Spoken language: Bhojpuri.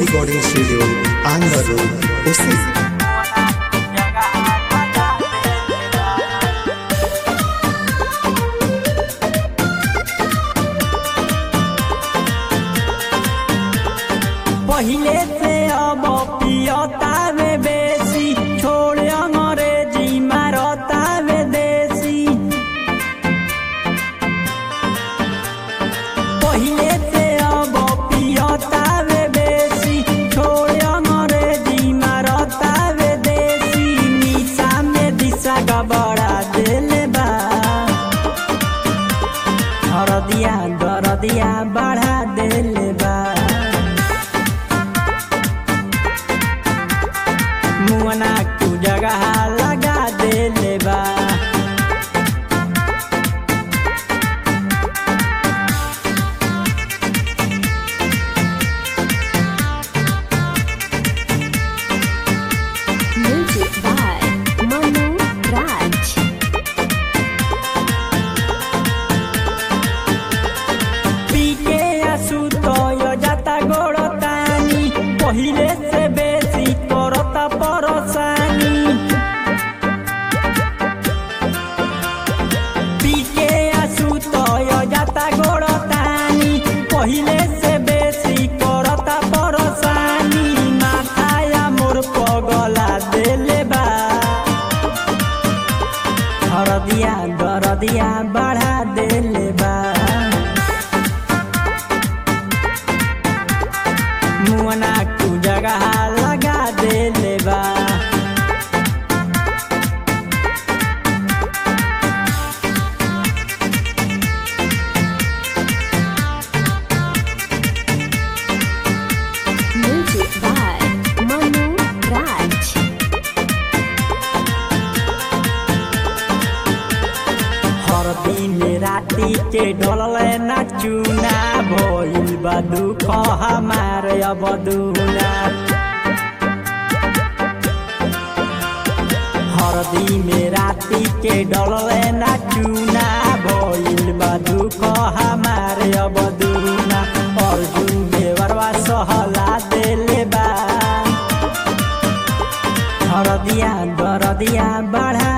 recording studio, Andhra Road, Usi. पहिले से अब पियता में बेसी छोड़ अंग्रेजी मारता में देसी पहिले से अब पियता में बेसी छोड़ अंग्रेजी मारता में देसी निशा में दिशा गबड़ा देले बा हरदिया दरदिया बढ़ा देले बा मुअना तू जगह लगा देले बा Music by Manu Raj. पीके आसु तो यो जाता गोड़तानी पहिले से बेसी करता परसानी पीके आसु तो यो जाता गोड़तानी पहिले से बेसी करता परसानी माथाया मोर पगला देले बा हरदिया दरदिया बढ़ा देले बा मुअना तू जगह लगा देले बा Music by Manu Raj. हर दिन राति के ढोलले न चुना भइल बा दुख हमार अब दुना हर दिन राति के ढोलले न चुना भइल बा दुख हमार अब दुना अर्जुन देवरवा सहला देले बा हरदिया दरदिया बढ़ा